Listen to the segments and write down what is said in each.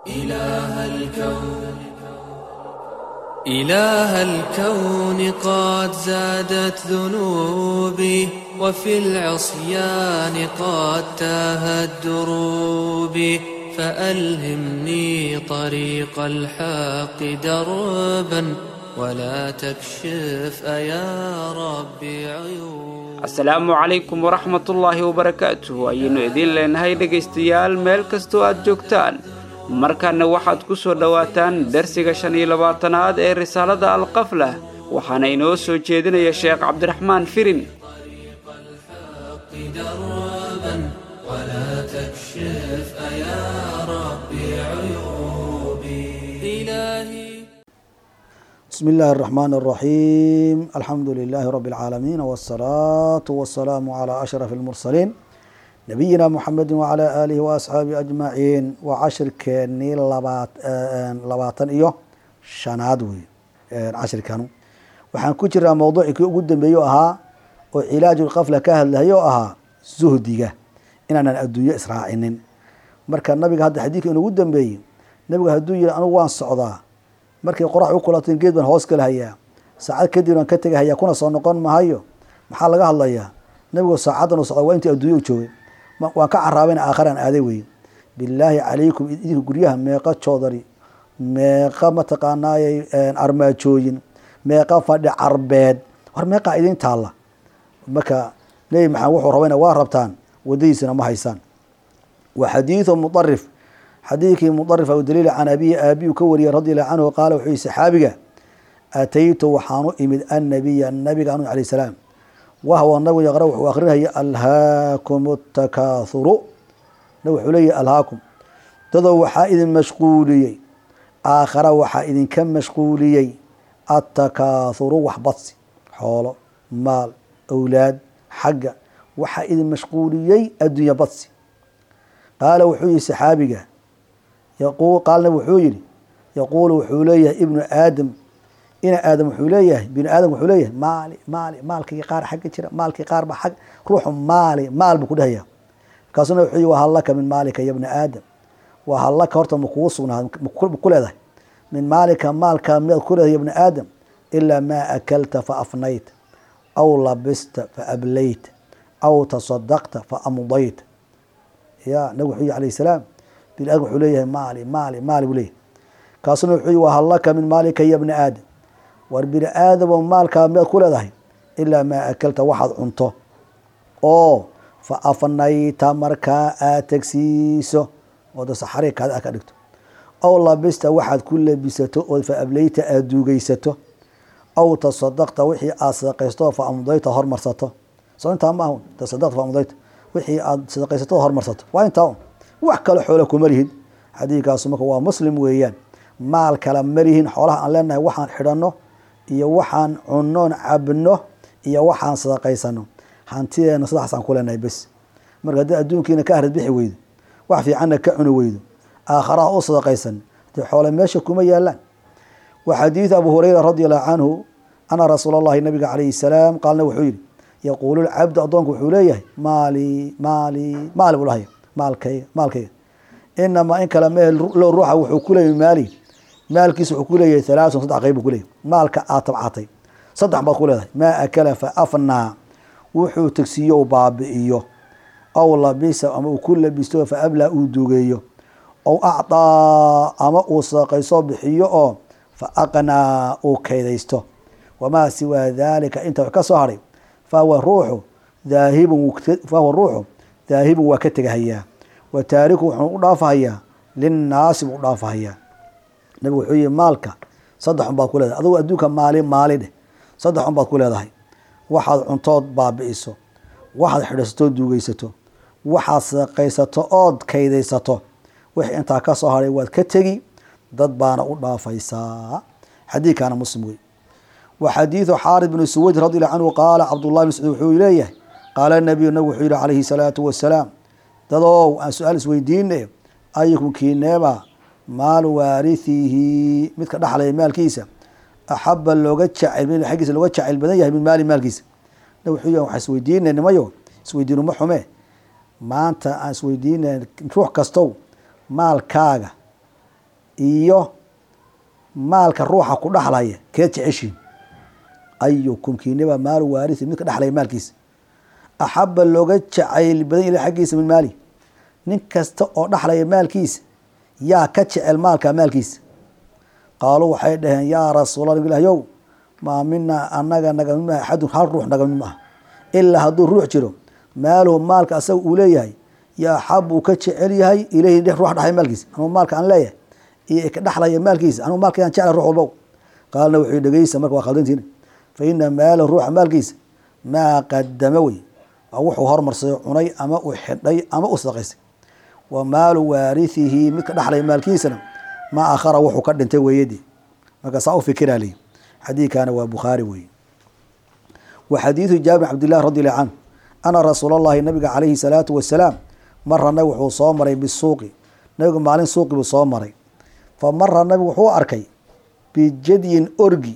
إله الكون إله الكون قد زادت ذنوبي وفي العصيان قد تاهت دروبي فألهمني طريق الحق دربا ولا تكشف أيا ربي عيوب asalaamu calaykum waraxmatullaahi wabarakaatuhu ayaynu idiin leenahay dhegaystayaal meel kastoo aad joogtaan markanna waxaad ku soo dhowaataan darsiga shan iyo labaatanaad ee risaalada alqaflah waxaana inoo soo jeedinaya sheekh cabdiraxmaan firin دربا ولا تكشف أيا ربي عيوبي إلهي بسم الله الرحمن الرحيم الحمد لله رب العالمين والصلاة والسلام على أشرف المرسلين نبينا محمد وعلى آله وأصحابه أجمعين وعشر كني لبات لباتن إيو شناد وي عشر كانوا waxaan ku jiraa mawduucii ugu dambeeyo ahaa oo cilaaju lqafla ka hadlayo ahaa zuhdiga inaanan adduunyo israacinin marka nabiga hadda xadiidka inugu dambeeyey nabiga hadduu yihi anugu waan socdaa markay qorax u kulateen geed baan hoos kala hayaa saacad kadib aan ka tegahayaa kuna soo noqon mahayo maxaa laga hadlayaa nabigu saacadan u socda waa intii adduunya u joogay waan ka caraabayna aakharaan aaday weye bilaahi calaykum idinka guryaha meeqa joodari meeqa mataqaanaayey armaajooyin meeqa fadhi carbeed war meeqaa idin taalla marka nebi maxamed wuxuu rabayna waa rabtaan wadadiisana ma haysaan wa xadiidu mudarif xadiidkii mudarif aw daliil can abiyi aabiyu ka wariyay radi allahu canhu qaala wuxuu yihi saxaabiga ataytu waxaan u imid annabiya nabiga anu alayh salaam wahwa nabigu yaqra wuxuu akrinaya alhaakum takaathuru nabig wuxuu leeyahy alhaakum dadoo waxaa idin mashquuliyey aakhara waxaa idinka mashquuliyey attakaathuru wax badsi xoolo maal awlaad xagga waxaa idin mashquuliyey addunya badsi qaala wuxuu yihi saxaabiga qaalna wuxuu yihi yaquulu wuxuu leeyahay ibnu aadam ina aadam wuxuu leeyahay binu aadam wuxuu leeyahay maali maali maalkii qaar xagga jira maalkii qaar ba ag ruuxu maali maal buu ku dhahaya markaasuna wuxuu yihi wahallaka min maalika ya bna aadam wahallaka horta ma kugu sugnaad ku leedahay min maalika maalka miyaad ku leedahay ya bna aadam ilaa maa akalta fa afnayta aw labista fa ablayta aw tasadaqta fa amdayta ya nabig wuxuu yihi alayh salaam bini aadam wuxuu leeyahay maali maali maali buu leeyahay kaasuna wuxuu yihi wahallaka min maalika ya bna aadam war bini aadamo maalkaa miyaad ku leedahay ilaa maa akalta waxaad cunto oo fa afnayta markaa aad tegsiiso ooda saxari kaada a ka dhigto aw labista waxaad ku labisato oo fa ablayta aada duugeysato aw tasadaqta wixii aad sadaqaysto fa amdayta hormarsato soo intaa ma ahun tasadaqta fa amdayta wixii aad sadaqaysato hormarsato waa intaa un wax kale xoola kuma lihid xadiidkaasu marka waa muslim weeyaan maal kala malihin xoolaha aan leenahay waxaan xidhanno iyo waxaan cunnoon cabno iyo waxaan sadaqaysano hantideena sidaasaan ku leenahay bes marka haddii adduunkiina ka arid bixi weydo wax fiicanna ka cuni weydo aakharaha u sadaqaysan dee xoole meesha kuma yaalaan wa xadiidu abu hureyra radi allahu canhu ana rasuula allahi nabiga calayhi salaam qaalna wuxuu yihi yaquulu lcabdu addoonku wuxuu leeyahay maali maali maali buu lahaya maalkayga maalkayga inamaa in kale meel lo ruuxa wuxuu ku leeyahy maali maalkiisa wuxuu ku leeyahay halaasun saddex qayb buu ku leeyahy maalka aad tabcatay saddex baad ku leedahay maa akala fa afnaa wuxuu tegsiiyo u baabi'iyo aw labisa ama uu ku labisto fa ablaa uu dugeeyo aw acdaa ama uu sadaqayso bixiyo oo fa aqnaa uu kaydaysto wamaa siwaa daalika inta wax ka soo haray fahuwa ruuxu daahibun fahuwa ruuxu daahibun waa ka tegahayaa wa taariku wuxuu u dhaafahayaa linnaasi buu u dhaafahayaa nabigu wuxuu yihi maalka saddex un baad ku leedahay adugu adduunka maali maali dheh saddex un baad ku leedahay waxaad cuntood baabi'iso waxaad xidhaysatood duugeysato waxaad sadaqaysato ood kaydaysato wixii intaa ka soo haray waad ka tegi dad baana u dhaafaysaa xadiidkaana muslim wey wa xadiidu xaarid bnu suwayd radi allahu canhu qaala cabdullahi bn sacuud wuxuu leeyahay qaala nabiyu nabigu wuxuu yihi calayhi salaatu wasalaam dadow aan su-aal isweydiine ayukum kiineeba maalu waarithihi midka dhaxlaya maalkiisa axaba looga jacayl aggiisa looga jacayl badan yahay min maali maalkiisa na wuxuu yahay waxaan isweydiinay nimayo isweydiinu ma xume maanta aan isweydiinay ruux kastow maalkaaga iyo maalka ruuxa ku dhaxlaya keed jeceshiin ayukum kiiniba maalu waarisi midka dhexlaya maalkiisa axaba looga jacayl badan ila xaggiisa min maali nin kasta oo dhexlaya maalkiisa yaa ka jecel maalka maalkiisa qaaluu waxay dhaheen yaa rasuula nab ilahyow maa minaa anaga nagamid maaha axadun hal ruux nagamid maaha ilaa hadduu ruux jiro maaluhu maalka asaga uu leeyahay yaa axab uu ka jecel yahay ilayhi dhex ruux dhexlaya maalkiisa anugu maalka aan leeyahay iyo ka dhexlaya maalkiisa anugu maalka yaan jecla ruux walbow qaalna wuxuu dhegeysa marka waa khaldantiina fa ina maalahu ruuxa maalkiisa maa qadama wey waa wuxuu hormarsaday cunay ama uu xidhay ama u sadaqaystay wa maalu waarithihi midka dhexlaya maalkiisana maa akhara wuxuu ka dhintay weeyadii marka saa u fikiraa leyi xadiidkana waa bukhaari weeye wa xadiidu jaabir cabdillahi radi allahu canhu ana rasuula allahi nabiga calayhi salaatu wasalaam mara nabig wuxuu soo maray bisuuqi nabigu maalin suuqi buu soo maray fa mara nabigu wuxuu arkay bijadyin orgi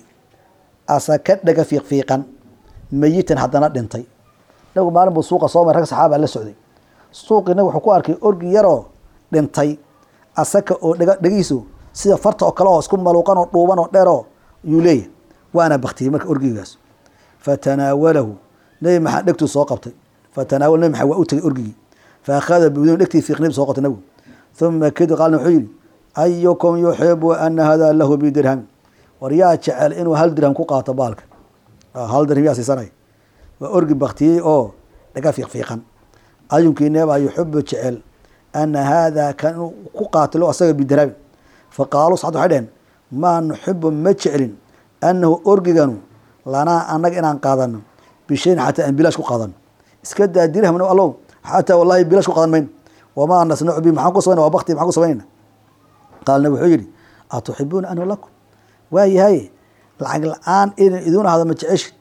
asa ka dhaga fiiqfiiqan meyitan haddana dhintay nabigu maalin buu suuqa soo maray rag saxaaba la socday suuqii nabig wuxuu ku arkay orgi yaroo dhintay asaka oo dhega dhegiisu sida farta oo kale oo isku maluuqan oo dhuuban oo dheeroo yuu leeyahay waana baktiyey marka orgigaas fatanaawalahu nebi maxamed dhegtuu soo qabtay fatanaawal nebi maxamed waa u tegay orgigii fa akhada bidun dhegtii fiiqnib soo qabtay nabigu uma kedi qaalna wuxuu yihi ayukum yuxibu ana hada lahu bidirham war yaa jecel inuu hal dirham ku qaato baalka hal dirham yaa siisanay waa orgi baktiyey oo dhaga fiiqfiiqan ayunkii neebaa yuxibu jecel ana haada kan inuu ku qaatilo asaga bidirhami faqaaluu saxad waxay dheheen maa nuxibu ma jeclin annahu orgiganu lanaa annaga inaan qaadano bishayn xataa aan bilaash ku qaadano iska daa dirhamna allow xataa wallahi bilaash ku qaadan mayno wamaa nasnacu bi maxaan ku samayna waa bakti maxaan ku samaynayna qaalna wuxuu yidhi atuxibuuna anhu lakum waa yahay lacag la-aan inan iduun ahdo ma jeceshid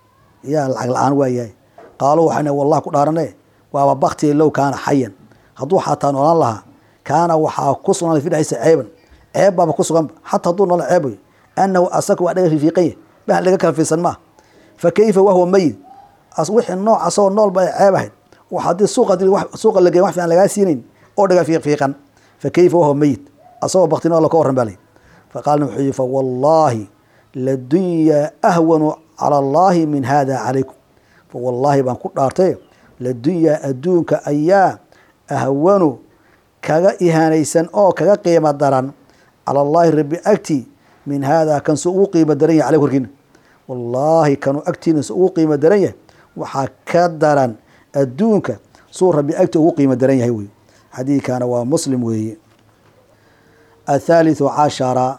yaa lacag la-aan waa yahay qaaluu waxayna wallah ku dhaarane waaba bakti low kaana xayan hadduu xataa noolaan lahaa kaana waxaa ku sugnaaday fi dhexdiisa ceeban ceeb baaba ku suganba xataa hadduu noola ceeb wey annahu asaka waa dhaga fiifiiqanya bah laga kala fiirsan maaha fa kayfa wahwa meyid wixii nooc asagoo noolba ay ceeb ahayd haddii suuqa suuqa la geey wax fiican lagaa siinayn oo dhaga fiiqfiiqan fa kayfa wahwa meyid asagoo bakti noola ka warran baa lay fa qaalna wuxuu yihi fa wallaahi ladunyaa ahwanu cala allahi min hada calaykum fa wallaahi baan ku dhaartay ladunyaa adduunka ayaa ahwanu kaga ihaanaysan oo kaga qiimo daran cala allahi rabbi agti min haadaa kan su ugu qiimo daran yahay caley korkiina wallaahi kanuu agtiina su ugu qiimo daran yahay waxaa ka daran adduunka suu rabbi agti ugu qiimo daran yahay wey xadiidkana waa muslim weeye athaalithu cashara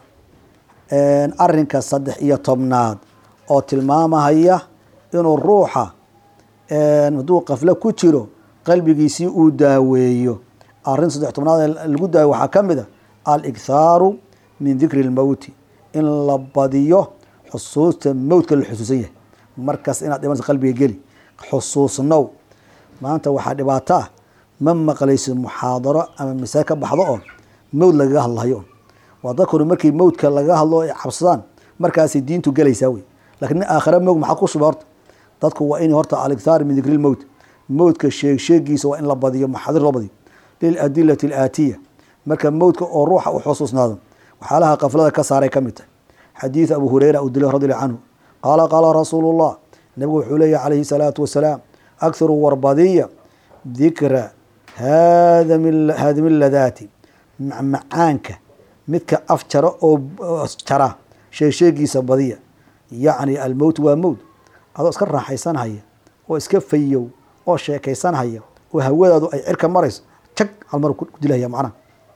arinka saddex iyo tobnaad oo tilmaamahaya inuu ruuxa hadduu qaflo ku jiro qalbigiisii uu daaweeyo arrin saddex tobnaad lagu daaweyo waxaa ka mid a alikhaaru min dikri lmowti in la badiyo xusuusta mowtka la xusuusan yahay markaas inaad dhimanaysa qalbiga geli xusuusnow maanta waxaa dhibaato ah ma maqlaysid muxaadaro ama masale ka baxdo oo mowd lagaga hadlahayo waa dadkuna markii mowdka lagaga hadlo ay cabsadaan markaasay diintu gelaysaa wey lakiin nin aakhira mowg maxaa ku shuba horta dadku waa in horta alikhaar min dikri lmowt mowdka sheeg sheegiisa waa in la badiyo maxaadir loo badiyo liladilati alaatiya marka mowdka oo ruuxa u xusuusnaado waxyaalaha kaflada ka saaray ka mid tahay xadiid abu hureyra uu dilay radi allahu canhu qaala qaala rasuulu llah nabigu wuxuu leeyahy calayhi salaatu wasalaam akharu warbadiya dikra haadimi ladaati macmacaanka midka af jara oo jara sheegsheegiisa badiya yacni almowt waa mowt adoo iska raaxaysanhaya oo iska fayow oo sheekaysanhaya oo hawadaadu ay cirka marayso jag halmar ku dilahaya macnaha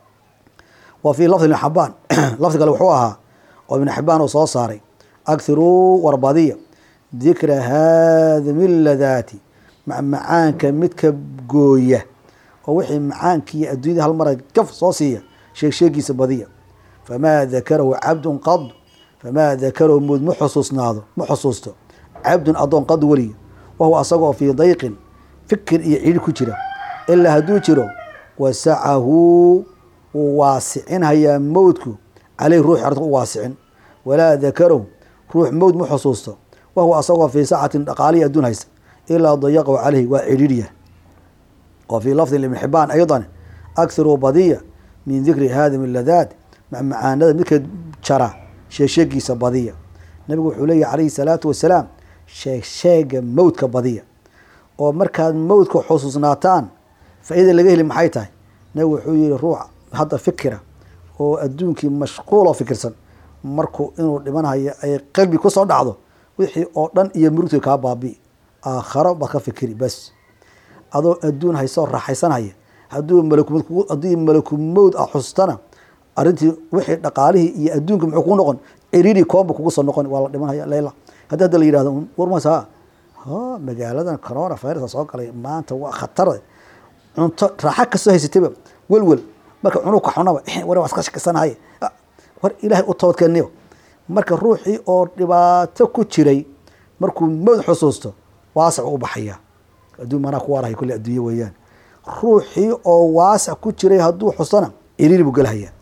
wa fii lafdi ibn xabaan lafdi kale wuxuu ahaa oo ibn xibaan uu soo saaray akhiruu warbadiya dikra haadimi ladaati macmacaanka midka gooya oo wixii macaankiiyo adduunyada hal mara gaf soo siiya sheeg sheegiisa badiya famaa dakarahu cabdun qad famaa dakarahu mood ma xusuusnaado ma xusuusto cabdun addoon qad weliya wahuwa asagoo fii dayqin fikir iyo ciidhi ku jira ilaa hadduu jiro wasacahu wuu waasicinhayaa mowdku caleyh ruuxi arta u waasicin walaa dakarahu ruux mowd ma xusuusto wahuwa asagoo fii sacatin dhaqaalihi adduun haysta ilaa dayaqahu caleyhi waa cidhiidhiya wa fii lafdi ibn xibaan aydan akhiruu badiya min dikri haadimi ladaat macmacaanada midka jara sheegsheegiisa badiya nabigu wuxuu leeyahy calayhi salaatu wasalaam sheegsheega mowdka badiya oo markaad mowdka xusuusnaataan faa-ida laga heli maxay tahay nabigu wuxuu yihi ruux hadda fikira oo adduunkii mashquul oo fikirsan markuu inuu dhimanhayo ay qalbi kusoo dhacdo wixii oo dhan iyo murugtii kaa baabi'i aakharo baad ka fikiri bas adoo adduun haysoo raaxaysanhaya hadduu malakumad kugu haddii malakumowd a xusustana arrintii wixii dhaqaalihii iyo adduunka muxuu kugu noqon ciriiri koomba kugu soo noqon waa la dhimanhaya leyla haddii hadda la yihahdo warmas ha ha magaaladan corona virus soo galay maanta waa khatar cunto raaxa kasoo haysatayba welwel marka cunug ka xunaba war waa iska shakisanahay war ilaahay u toobadkeeniyo marka ruuxii oo dhibaato ku jiray markuu mowd xusuusto waasac u baxaya adduun manaa ku waarahay kulli adduunye weeyaan ruuxii oo waasac ku jiray hadduu xustona ciriiri buu gelhayaa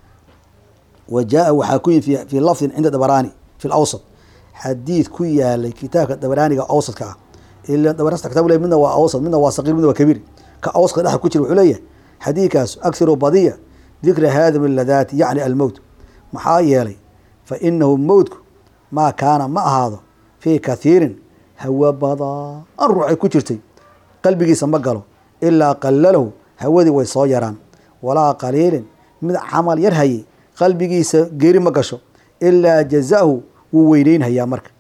wa jaa waxaa ku yimi fii lafdin cinda dabaraani fi lawsat xadiid ku yaalay kitaabka dabaraaniga awsadka ah ila dabarasta kitab le midna waa awsad midna waa saqiir midna waa kabiir ka awsadka dhexda ku jira wuxuu leeyahay xadiidkaas akthiru badiya dikra haadimi ladaati yacni almowt maxaa yeelay fa inahu mowtku maa kaana ma ahaado fii kathiirin hawa badaan ruuxay ku jirtay qalbigiisa ma galo ilaa qalalahu hawadii way soo yaraan walaa qaliilin mid camal yar hayay qalbigiisa geeri ma gasho ilaa jazahu wuu weyneynhayaa marka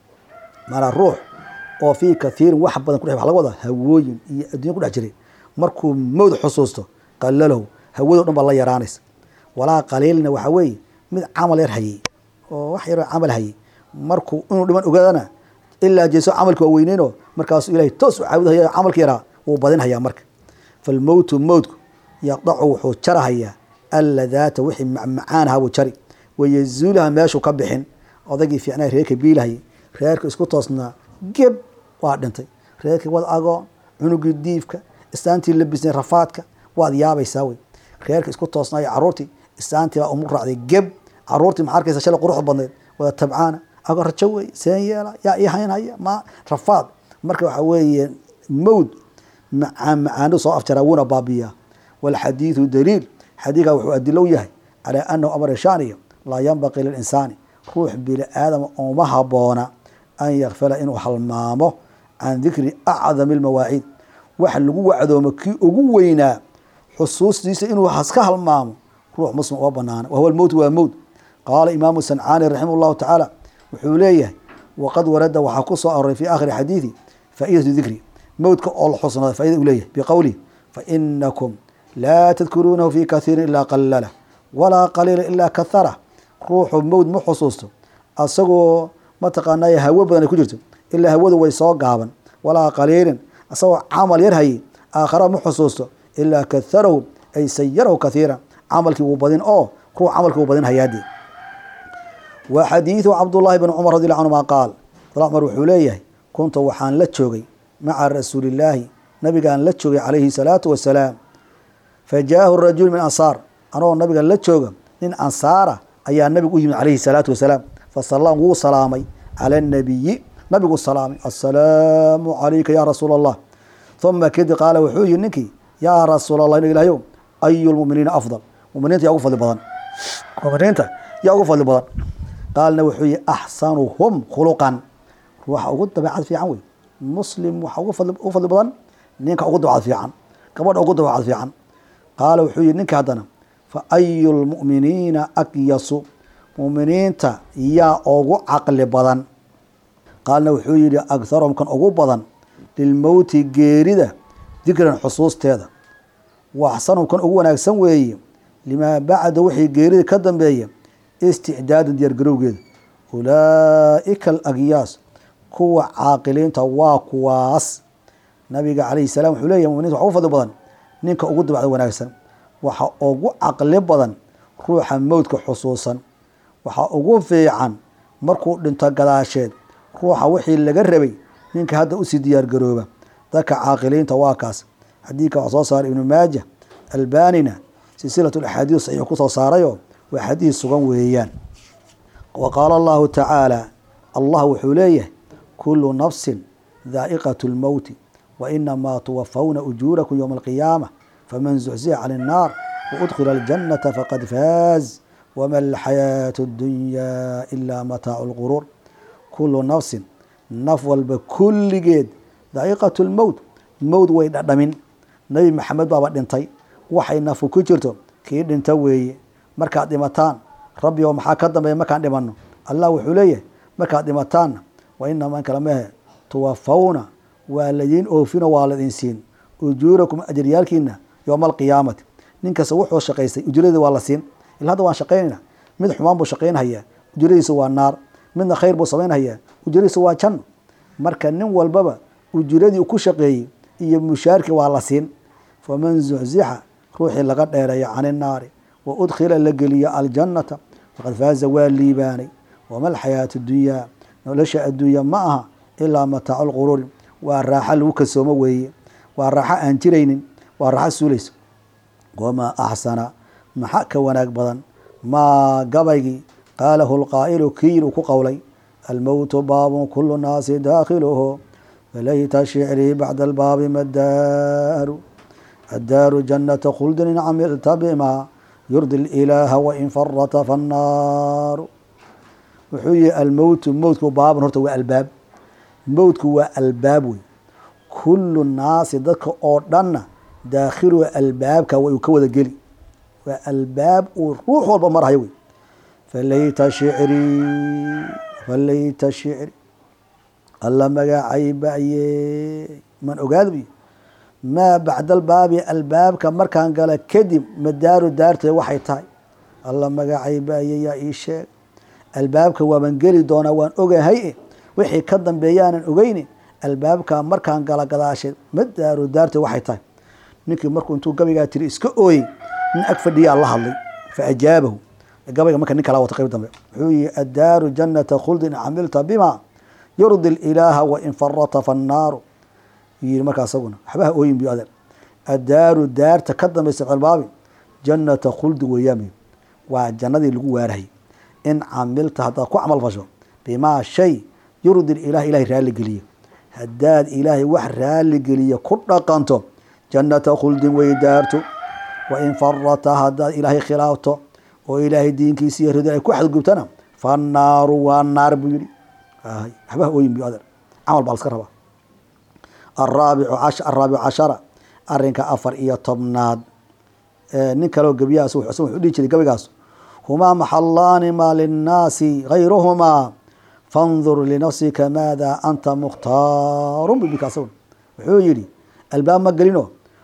maanaa ruux oo fii kathiirin wax badan kudhe wa laga wadaa hawooyin iyo addunya ku dhex jiray markuu mowd xusuusto qalalahu hawado dhan baa la yaraanaysa walaa qaliilna waxaa weeye mid camal yar hayay oo wax yaroo camal hayay markuu inuu dhiman ogaadana ilaa jeeso camalki waa weyneynoo markaasuu ilahay toos u caabudhaya camalki yaraa wuu badinhayaa marka falmowtu mowdku yaqdacu wuxuu jarahayaa alladaata wixii macmacaanaha buu jari wayazuulaha meeshuu ka bixin odaygii fiicnaa reerka biilahayay reerka isku toosnaa geb waa dhintay reerkii wad agoon cunugii diifka istaantii labisnay rafaadka waad yaabaysaa wey reerka isku toosnaayo caruurtii istaantii baa umu raacday geb caruurtii maxaa arkaysa shalay quruxda badneed wada tabcaana ago rajo wey seen yeela yaa ii haynhaya ma rafaad marka waxaa weeye mowd macaan macaanu soo afjaraa wuuna baabiyaa walxadiidu daliil xadiidkaa wuxuu adilow yahay calaa anahu amar shaaniyo laa yanbaqii lilinsaani ruux bini aadama uma haboona an yakfala inuu halmaamo can dikri acdami lmawaaciid wax lagu wacdoomo kii ugu weynaa xusuustiisa inuu haska halmaamo ruux muslim uma banaana wahuwa mowt waa mowt qaala imaamu sancaani raximah llahu tacaala wuxuu leeyahay waqad warada waxaa ku soo aroray fi aakhiri xadiidi faaidatu dikri mowdka oo la xusnada faida u leeyahay biqowlihi fainakum laa tadkuruunahu fi kathiirin ilaa qalala walaa qaliila ilaa kahara ruuxu mowd ma xusuusto asagoo mataqaanay hawo badan ay ku jirto ilaa hawadu way soo gaaban walaa qaliilin asagoo camal yar hayay aakhara ma xusuusto ilaa kaharahu ay sayarahu kathiira camalkii wuu badin oo ruux camalkii wuu badin hayaadii wa xadiidu cabdullaahi bn cumar radi lla anhuma qaal cumar wuxuu leeyahay kuntu waxaan la joogay maca rasuulillaahi nabigaan la joogay calayhi salaatu wasalaam fa jaahu rajul min ansaar anagoo nabiga la jooga nin ansaara ayaa nabigu u yimid calayhi salaatu wasalaam fasala wuu salaamay cala anabiyi nabigu salaamay assalaamu calayka ya rasuula allah uma kadib qaala wuxuu yihi ninkii yaa rasuul allah nig ilahyow ayu lmuminiina afdal muminiinta yaa ugu fadli badan muminiinta yaa ugu fadli badan qaalna wuxuu yihi axsanuhum khuluqan ruuxa ugu dabeecad fiican wey muslim waxa ugu fadli badan ninka ugu dabeecad fiican gabadha ugu dabeecad fiican qaala wuxuu yihi ninka haddana fa ayu lmu'miniina akyasu muminiinta yaa ugu caqli badan qaalna wuxuu yihi agharhum kan ugu badan lilmowti geerida dikran xusuusteeda wa axsanhum kan ugu wanaagsan weeye limaa bacda wixii geerida ka dambeeya isticdaadan diyaargarowgeeda ulaaika alagyaas kuwa caaqiliinta waa kuwaas nabiga calayhi salam wuxuu leeyahy muminiinta waxa ugu fadli badan ninka ugu dabacda wanaagsan waxa ugu caqli badan ruuxa mowdka xusuusan waxaa ugu fiican markuu dhinto gadaasheed ruuxa wixii laga rabay ninka hadda usii diyaargarooba dadka caaqiliinta waa kaas xadiidka waxaa soo saaray ibnu maaja albanina silsilat axaadiis saxiix kusoo saarayoo waa xadiis sugan weeyaan wa qaala allahu tacaala allah wuxuu leeyahay kulu nafsin daa'iqat lmowti wa inamaa tuwafawna ujuurakum yowma alqiyaama faman zuxzixa can innaar waudkhila aljannata faqad faaz wama alxayaatu اddunyaa ilaa mataacu lquruur kulu nafsin naf walba kulligeed daqiiqat lmowt mowt way dhadhamin nebi maxamed baaba dhintay waxay nafu ku jirto kii dhinta weeye markaad dhimataan rabbi oo maxaa ka dambeeya markaan dhimanno allah wuxuu leeyahay markaad dhimataanna wa inaman kala mehe tuwafawna waa ladiin oofino waa ladin siin ujuurakum ajaryaalkiina yowma alqiyaamati nin kasta wuxuu shaqaystay ujuradii waa la siin ila hadda waan shaqaynayna mid xumaan buu shaqaynhayaa ujuradiisa waa naar midna khayr buu samaynhayaa ujuradiisa waa janno marka nin walbaba ujuradii uu ku shaqeeyey iyo mushaarkii waa la siin faman zuxzixa ruuxii laga dheereeya can innaari wa udkhila la geliya aljannata faqad faaza waa liibaanay wama alxayaatu dunyaa nolosha adduunya ma aha ilaa mataacu lquruuri waa raaxo lagu kasoomo weeye waa raaxo aan jiraynin waa raaxo suulaysa wamaa axsana maxa ka wanaag badan maa gabaygii qaalahu lqaa'ilu kiir uu ku qowlay almowtu baabun kulu naasi daakhiluhu falayta shicrii bacda albaabi madaaru addaaru jannata khuldin in camilta bima yurdi ilaaha wain farata fannaaru wuxuu yihi almowtu mowtku baabun horta waa albaab mowtku waa albaab wey kulu naasi dadka oo dhanna daakhiluhu albaabka way uu ka wada geli waa albaab uu ruux walba marhayo wey falayta shicrii falayta shicri alla magacay ba'ye man ogaada buy maa bacda albaabi albaabka markaan gala kadib madaaru daarteed waxay tahay alla magacay ba'ye yaa ii sheeg albaabka waaban geli doonaa waan ogahay e wixii ka dambeeyaanan ogeyni albaabka markaan gala gadaasheed madaaru daarteed waxay tahay ninkii markuu intuu gabaygaa tiri iska ooyey nin ag fadhiyaa la hadlay fa ajaabahu gabayga marka nin kala wata qayb dambe wuxuu yihi addaaru jannata khuldin camilta bima yurdi ilaaha wain farata fannaaru yii markaa isaguna waxbaha ooyin bu adeer addaaru daarta ka dambaysa cilbaabi jannata khuldi weeyaami waa jannadii lagu waarahayy in camilta haddaad ku camal fasho bimaa shay yurdi ilaah ilahay raali geliyo haddaad ilaahay wax raali geliya ku dhaqanto jannata khuldin way daarto wain farata haddaad ilaahay khilaafto oo ilaahay diinkiisa iyo rido ay ku xadgubtana fannaaru waa naar buu yihi waxbaha ooyin bu adeer camal baa laska rabaa araabicu araabicu cashara arinka afar iyo tobnaad nin kaleo gebiyahaas wuxuu dhihi jiray gabaygaas humaa maxalaani maa linnaasi gayruhumaa fandur linafsika maada anta mukhtaarun bibika asagun wuxuu yihi albaab ma gelino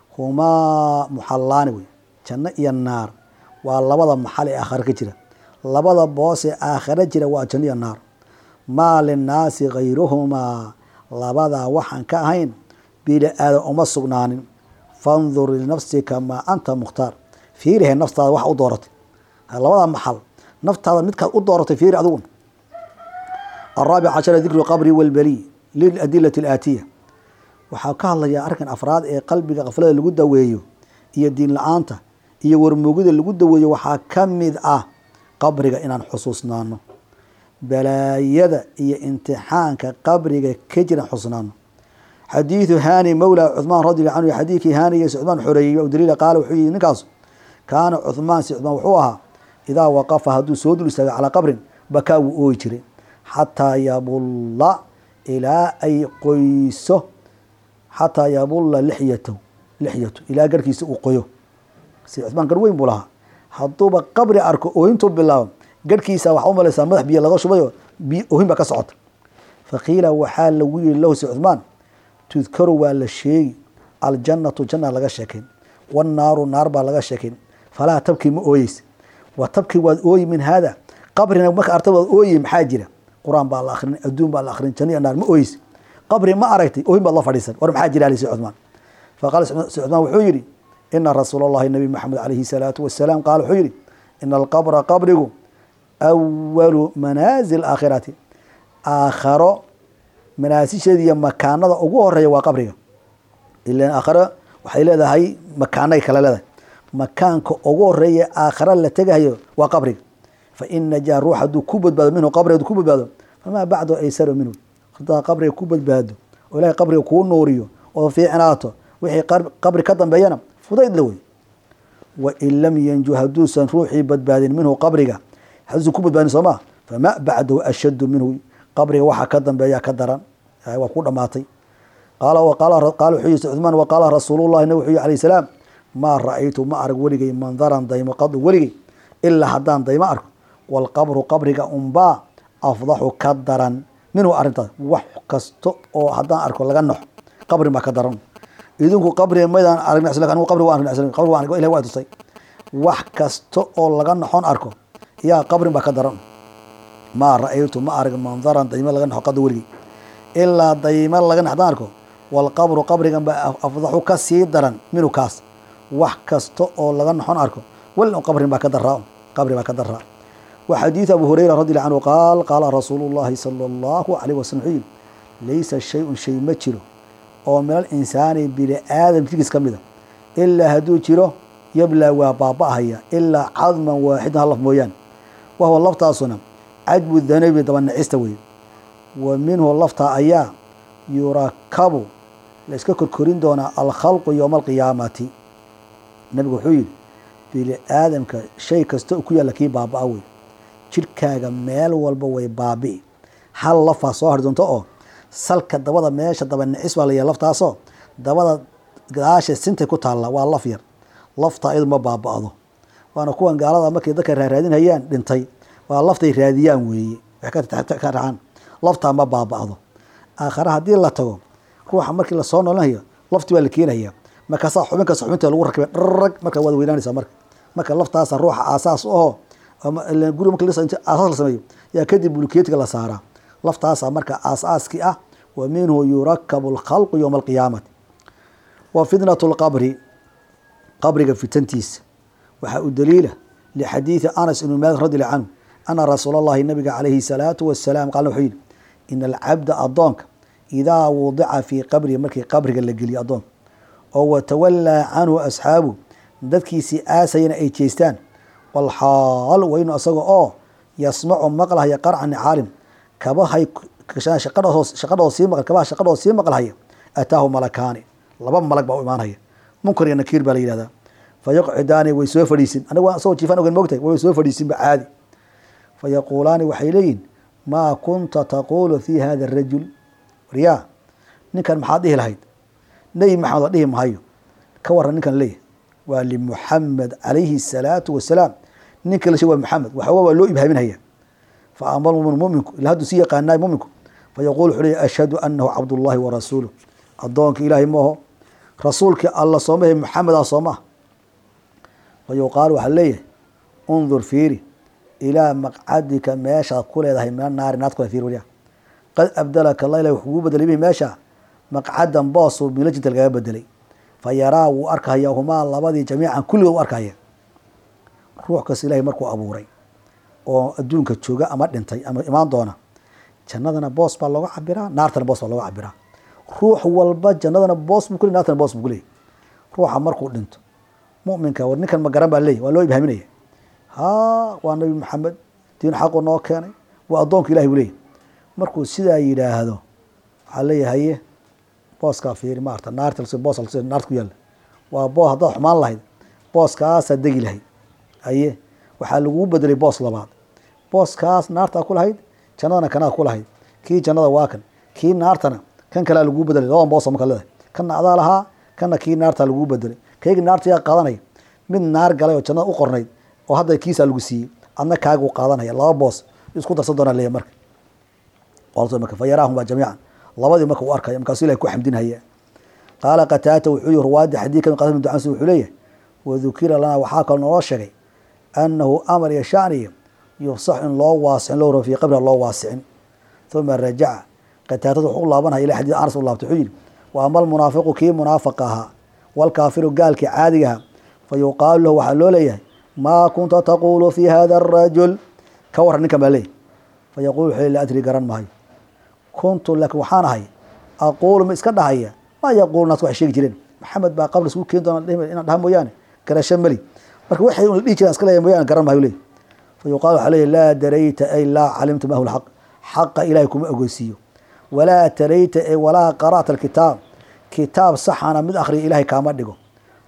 humaa muxalaani wey janno iyo naar waa labada maxal ee aakhare ka jira labada boos ee aakhare jira waa janno iyo naar maa linnaasi gayruhumaa labadaa waxaan ka ahayn bini aadan uma sugnaanin fandur linafsika maa anta mukhtaar fiirihe naftaada waxa u dooratay labada maxal naftaada midkaad u dooratay fiiri adigun araabic cashara dikru qabri walbeliy liladilati alaatiya waxaa ka hadlayaa arrinkan afraad ee qalbiga kaflada lagu daweeyo iyo diin la-aanta iyo warmoogida lagu daweeyo waxaa ka mid ah qabriga inaan xusuusnaano balaayada iyo imtixaanka qabriga ka jiran xusnaano xadiidu hani mawla cuhmaan radiallahu canhu xadiidkii haanigiis cuhmaan xoreeyey o daliila qaala wuxuu yihi ninkaas kaana cuhmaan si cuhmaan wuxuu ahaa idaa waqafa hadduu soo dul istaago calaa qabrin bakaa wuu ooyi jiray xataa yabulla ilaa ay qoyso xataa yabulla lixyatahu lixyatu ilaa garhkiisa uu qoyo si cuhmaan gar weyn buu lahaa hadduuba qabri arko ooyintuu bilaabo garhkiisa waxaa u malaysaa madax biyo laga shubayo biyo oohin baa ka socota faqiila waxaa lagu yihi lahu si cuhmaan tudkaru waa la sheegi aljannatu janna laga sheekayn wannaaru naar baa laga sheekayn falaa tabkii ma ooyeysa wa tabkii waad ooyi min haada qabrina marka arta waad ooyi maxaa jira qur-aan baa la akrin adduun baa la akrin janno iyo naar ma ooyeysa qabri ma aragtay oohin baad la fadhiisan war maxaa jira ali si cuhmaan faqaala si cuhmaan wuxuu yihi ina rasuul allahi nabi maxamed calayhi salaatu wasalaam qaala wuxuu yihi ina alqabra qabrigu awalu manaazil aakhirati aakharo manaasisheeda iyo makaanada ugu horeeya waa qabriga ilan aakharo waxay leedahay makaanay kale leedahay makaanka ugu horeeya aakhara la tegahayo waa qabriga fa in najaa ruux hadduu ku badbaado minhu qabri hadduu ku badbaado famaa bacdu aysaru minhu hadaa qabriga ku badbaado oo ilahay qabriga kuu nuuriyo oo fiicnaato wixii qabri ka dambeeyana fudayd la wey wain lam yanju hadduusan ruuxii badbaadin minhu qabriga hadduusan ku badbaadin soo maa fama bacdahu ashaddu minhu qabriga waxaa ka dambeeya ka daran waa ku dhamaatay qaala wuxuu yii cuثmaan waqaala rasuulullahi nabig wuxuu yihi alayh salaam maa ra-aytu ma arag weligay mandaran daymo qadu weligay ilaa haddaan daymo arko waalqabru qabriga unbaa afdaxu ka daran minhu arrintaas wax kasta oo haddaan arko laga noxo qabri baa ka daran idinku qabriga maydaan aragn anigu qabri waan argn qabri waan ilahi waa tusay wax kasta oo laga noxon arko yaa qabrin baa ka daran maa ra-aytu ma arag mandaran daymo laga noxo qadu weligay ilaa daymo laga nox haddaan arko waalqabru qabrigan baa afdaxu ka sii daran minhu kaas wax kasta oo laga noxon arko wal qabrin baa ka daraa qabri baa ka daraa wa xadiidu abu hurayra radi alla canhu qaal qaala rasuulu llahi sala allahu alayh wasalam wuxuu yihi laysa shay-un shay ma jiro oo min al insaani bini aadam jirkiis ka mida ilaa hadduu jiro yablaa waa baaba-ahaya ilaa cadman waaxidan hal laf mooyaane wahuwa laftaasuna cadbu danabi dabanacista weye wa minhu laftaa ayaa yurakabu la iska korkorin doonaa alkhalqu yowma alqiyaamati nabigu wuxuu yihi bini aadamka shay kasta ku yaalla kii baaba-a wey jirkaaga meel walba way baabi'i hal lafaa soo hari doonto oo salka dabada meesha dabanacis baa layahay laftaasoo dabada gadaasha sintay ku taalla waa laf yar laftaa iyadu ma baaba-do waana kuwan gaalada markay dadka raaraadinhayaan dhintay waa laftay raadiyaan weeye waxay ka raacaan laftaa ma baaba-do aakhare haddii la tago ruuxa markii lasoo noolanayo lafti baa la keenaya markaasaa xubin kasta xubinta lagu rakibay dharag markaa waad weynaanaysaa marka marka laftaasa ruuxa aasaas aho guri marka aasaas la sameeyo yaa kadib bulkeetiga la saaraa laftaasa marka aasaaskii ah wa minhu yurakabu alkhalqu yowma alqiyaamati wa fitnatu lqabri qabriga fitantiisa waxaa u daliila lixadiidi anas ibnu maalik radi allahu canhu ana rasuula allahi nabiga calayhi salaatu wasalaam qaala wuxuu yihi ina alcabda addoonka idaa wudica fii qabrihi markii qabriga la geliyo addoonka oo watawallaa canhu asxaabu dadkiisii aasayana ay jeestaan walxaal weynu asaga oo yasmacu maqlahaya qarca nicaalim kabahay shaqadhoo sii maql kabaha shaqadhoo sii maqlhaya ataahu malakaani laba malag baa u imaanhaya munkar iyo nakiir baa la yihahdaa fa yaqcidaani way soo fadhiisin aniga asagoo jiifaan ogen mogtahay way soo fadhiisinba caadi fa yaquulaani waxay leeyihin maa kunta taquulu fi hada arajul waryaa ninkan maxaad dhihi lahayd nebi maxamed waa dhihi mahayo ka waran ninkan leeyahy waa limuxamed calayhi الsalaatu wasalaam ninka la sheeg waa maxamed waxawa waa loo ibhaaminhaya fa ama lmumin muminku ila hadduu si yaqaanaay muminku fa yaqul wuxuu leeyahy ashhadu anahu cabdullahi wa rasuuluh addoonka ilaahay maaho rasuulkii alla soomahe maxameda sooma fa yuqaal waxaa leeyahay undur fiiri ilaa maqcadika meeshaad ku leedahay mina naari naad kule fiiri waryaa qad abdalaka allah ilahi wuxuu kugu bedelay bihi meesha maqcadan boosuu milajinta lagaga bedelay fa yaraa wuu arkahaya humaa labadii jamiican kulligood u arkahaya ruux kasta ilahay markuu abuuray oo adduunka jooga ama dhintay ama imaan doona jannadana boos baa looga cabiraa naartana boos baa looga cabiraa ruux walba jannadana boos buu kuley naartana boos buu kuleeyay ruuxa markuu dhinto muminka war ninkan ma garan baa leeyay waa loo ibhaaminaya ha waa nabi maxamed diin xaqu noo keenay waa addoonka ilahi buu leeyay markuu sidaa yidhaahdo waxaa leeyahay haye booskaa fiiri maarta naarta boos naarta ku yaalla waa boos haddaad xumaan lahayd booskaasaa degi lahayd haye waxaa laguu bedelay boos labaad booskaas naartaa ku lahayd jannadana kanaa ku lahayd kii jannada waa kan kii naartana kan kalea laguu bedelay labadan boosa marka leedahay kanna adaa lahaa kanna kii naartaa laguu bedelay kaygi naarta yaa qaadanaya mid naar galay oo jannada u qornayd oo hadda kiisaa lagu siiyey adna kaaguu qaadanaya laba boos isku darsan doonaa leeya marka marka fa yaraahuma jamiican labadii marka u arkaya markaasuu ilahi ku xamdinhaya qaala qataata wuxuu yihi ruwaadii xadiidka qasim ducansi wuxuu leeyahay wadukira lanaa waxaa kaloo naloo sheegay annahu amar iyo shaniya yufsax in loo waasicin loo fii qabriha loo waasicin uma rajaca qataatadu wuxuu u laabanaya ila xadiid anas u laabtay wuxuu yihi wa ama almunaafiqu kii munaafiq ahaa walkaafiru gaalkii caadigaha fa yuqaalu lahu waxaa loo leeyahay maa kunta taquulu fi hada arajul ka waran ninkan baa leeyahy fa yaqulu wuxuu la adri garan maayo kuntu laakiin waxaan ahay aquulu ma iska dhahaya maa yaquulu naas waxay sheegi jireen maxamed baa qabri isku keeni doona inaan dhaha mooyaane garasho meli marka waxay la dhihi jiraan iska leeyahay mooyaane garan maayo leeyahy fa yuqaal waxaa leeyahy laa darayta ay laa calimta mahu lxaq xaqa ilaahay kuma ogeysiiyo walaa tarayta ay walaa qara'ta alkitaab kitaab saxana mid akhriya ilahay kaama dhigo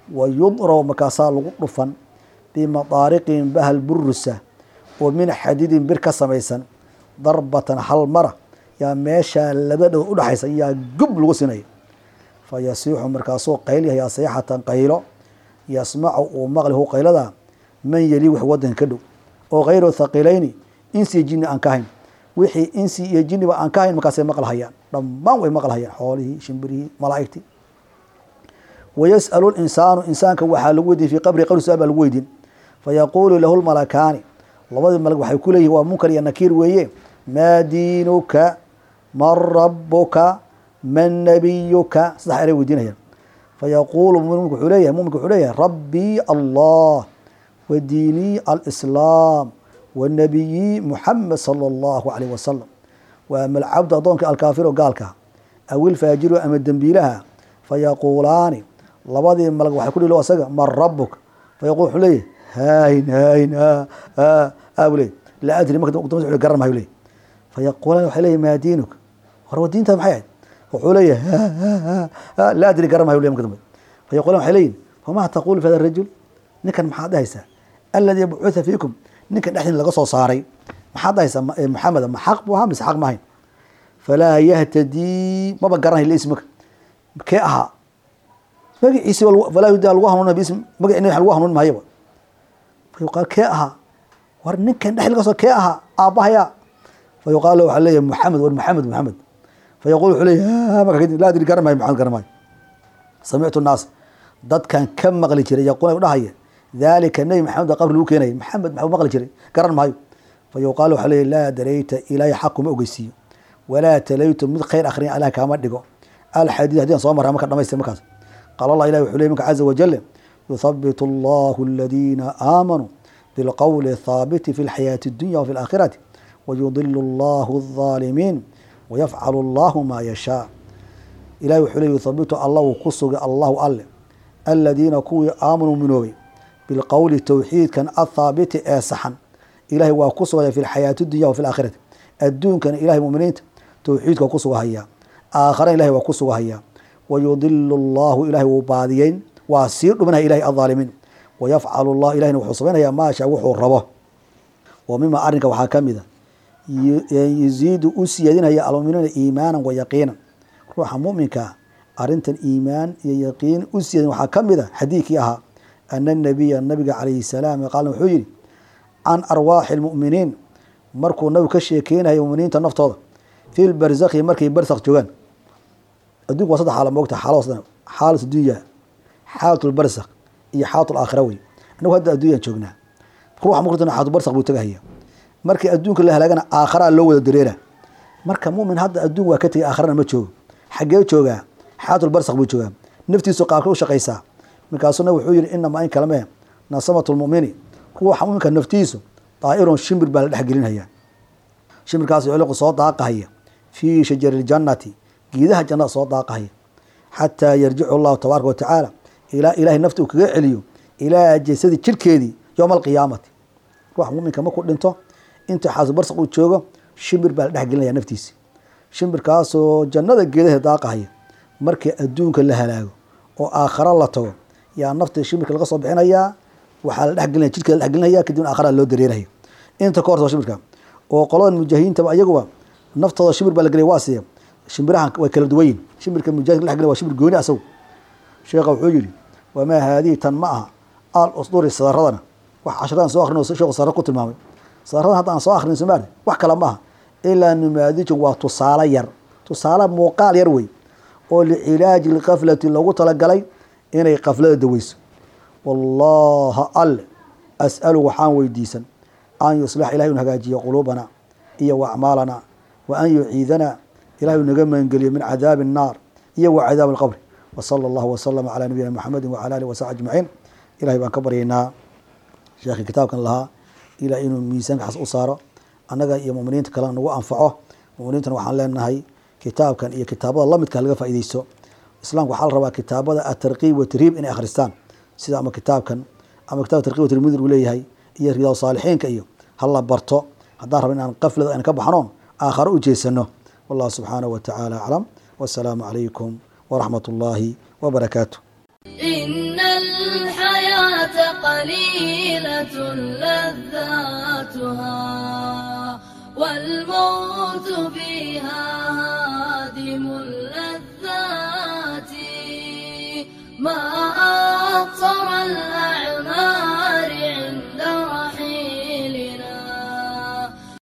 wa yudrabu markaasaa lagu dhufan bimadaariqin bahal burusa oo min xadidin bir ka samaysan darbatan hal mara yaa meeshaa laba dhow udhexaysa yaa gub lagu sinaya fa yasiixu markaasuu qaylyahayaa sayxatan qaylo yasmacu uu maqlihu qaylada man yeli wix wadanka ka dhow oo kayru thaqilayni insi iyo jini aan ka hayn wixii insi iyo jiniba aan ka hayn markaasay maqlhayaan dhammaan way maqlhayaan xoolihii shimbirihii malaa'igtii wayas'alu linsaanu insaanka waxaa lagu weydiin fii qabri qabri su-aal baa lagu weydiin fayaquulu lahu lmalakaani labadii malag waxay ku leeyihin waa munkar iyo nakiir weeye maa diinuka man rabuka man nabiyuka saddex eray weydiinayaan fayaquulu muminku wuxuu leeyahay muminka wuxuu leeyahay rabbii allah wa diinii alislaam wa nabiyii muxamed sala allahu alayh wasalam wa ama alcabdu addoonka alkaafiru gaalka aw ilfaajiru ama dembiilaha fayaquulaani labadii malag waxay ku dhilo asaga man rabuk fayaqul wuxuu leeyahy hayn hayn bu leey laa adri marka dambe garan mayo leey fayaquulaan waxay leeyahy maa diinuk war wa diintaada maxay ahayd wuxuu leeyahay laa adri garan mayo ley marka dambe fayaquulaan waxay leeyihin famaa taqulu fi hada rajul ninkan maxaad dhahaysaa alladii bucutha fiikum ninkan dhexdiin laga soo saaray maxaad dhahaysaa maxameda ma xaq buu ahaa mise xaq ma ahayn falaa yahtadii maba garanay lismaka kee ahaa magaciisi falaa yudaa lagu hanuuna bism magaci nabi lagu hanuun mahayaba fayuqaal kee ahaa war ninkan dhex laga soo kee ahaa aabbahaya fayuqaal waxaa leeyahay maxamed war maxamed maxamed fayaqul wuxuu leeyahy marka kadib laa adri garan maayo maxamed garan maayo samictu naas dadkan ka maqli jiray yaquuna u dhahaya daalika nebi maxamed qabri lagu keenayay maxamed maxuu maqli jiray garan maayo fayuqaal waxaa leeyahy laa darayta ilaahay xaq kuma ogeysiiyo walaa talaytu mid khayr akhriya allah kaama dhigo alxadiid hadii aan soo marra marka dhamaystir markaas qaala allah ilahi wuxuu ley minka caza wajale yuthabitu allahu aladiina aamanuu bilqowli thaabiti fi lxayaati اdunya wafi alaakhirati wayudilu allahu الظaalimiin wayafcalu allahu maa yashaa ilahi wuxuu ley yuthabitu alla wuu ku sugay allahu alle aladiina kuwii aamanuu minoobay bilqowli towxiidkan athaabiti ee saxan ilahay waa ku sugaya fi lxayaati dunya wafi alaakhirati adduunkana ilahay muminiinta towxiidka waa ku sugahayaa aakharana ilahay waa ku sugahayaa wayudilu allahu ilahay wuu baadiyeyn waa sii dhuminaya ilahay adaalimiin wayafcalu llah ilahina wuxuu samaynayaa maasha wuxuu rabo wa mima arrinka waxaa ka mida yuziidu u siyaadinaya almuminiina iimaanan wa yaqiinan ruuxa muminkaa arrintan iimaan iyo yaqiin u siyaadin waxaa ka mida xadiidkii ahaa ana nabiya nabiga calayhi salaam qaal wuxuu yihi can arwaaxi lmuminiin markuu nabigu ka sheekeynayo muminiinta naftooda fi lbarzakhi markay barzakh joogaan adduunku waa saddex xaala moogta xaalo saddex xaalat dunya xaalat lbarzakh iyo xaalat laakhira wey inagu hadda adduunyaan joognaa ruuxa mukrintana xaalatu barzakh buu tagahaya markii adduunka la halaagana aakharaa loo wada dareera marka mumin hadda adduun waa ka tegay aakharana ma joogo xaggee joogaa xaalat lbarzakh buu joogaa naftiisu qaabka u shaqaysaa markaasuna wuxuu yihi inamaa in kalame nasamatu lmumini ruuxa muminka naftiisu daa'irun shimbir baa la dhex gelinaya shimbirkaas culiqu soo daaqahaya fii shajari ljannati geedaha jannada soo daaqahaya xataa yarjicu allahu tabaaraka watacaala ilaa ilahay nafta uu kaga celiyo ilaa jasadi jirkeedii yowma alqiyaamati ruuxa muminka markuu dhinto inta xaasu barsaq uu joogo shimbir baa la dhex gelinaya naftiisi shimbirkaasoo jannada geedaha daaqahaya markii adduunka la halaago oo aakhara la tago yaa nafta shimbirka laga soo bixinayaa waxaa la dhexgelinaya jirkeeda la dhexgelinaya kadibna aakhara loo dareeraya inta ka horta shimbirka oo qoladan mujaahidiintaba iyaguba naftooda shimbir baa la gelaya waa siya shimbirahan way kala duwan yihin shimbirka mujahidka la dhexgelaya waa shimbir gooni asagu sheekha wuxuu yihi wamaa haadihi tan ma aha al usduri sadaradana wax casharadan soo akhrino sheekhu sadar ku tilmaamay sadaradan hadda aan soo akhrin somaali wax kale ma aha ilaa numaadijun waa tusaale yar tusaale muuqaal yar wey oo licilaaji lkaflati loogu talagalay inay kaflada daweyso wallaha alle as'alu waxaan weydiisan an yuslix ilahay unu hagaajiyo quluubana iyo wa acmaalana wa an yuciidana ilahay uu naga magangeliyo min cadaabi الnaar iyo wa cadaabi اlqabri wsala allahu waslama calaa nabiyina maxamedi wacala alih wasaxbi ajmaciin ilahay baan ka baryaynaa sheekhi kitaabkan lahaa ilah inuu miisaankaas u saaro annaga iyo muminiinta kalena nagu anfaco muminiintana waxaan leenahay kitaabkan iyo kitaabada lamidka laga faaideysto islaamka waxaa la rabaa kitaabada atarkiib watarhiib inay akhristaan sida ama kitaabkan ama kitab tarkib watarhib mid uu leeyahay iyo riyaad saalixiinka iyo hala barto haddaan raba inaan qaflada aan ka baxnoon aakharo u jeesano wallahu subxaanahu wa tacaala aclam wasalaamu calaykum waraxmat ullaahi wabarakaatu إن قليلة لذاتها والموت فيها هادم اللذات ما أقصر الأعين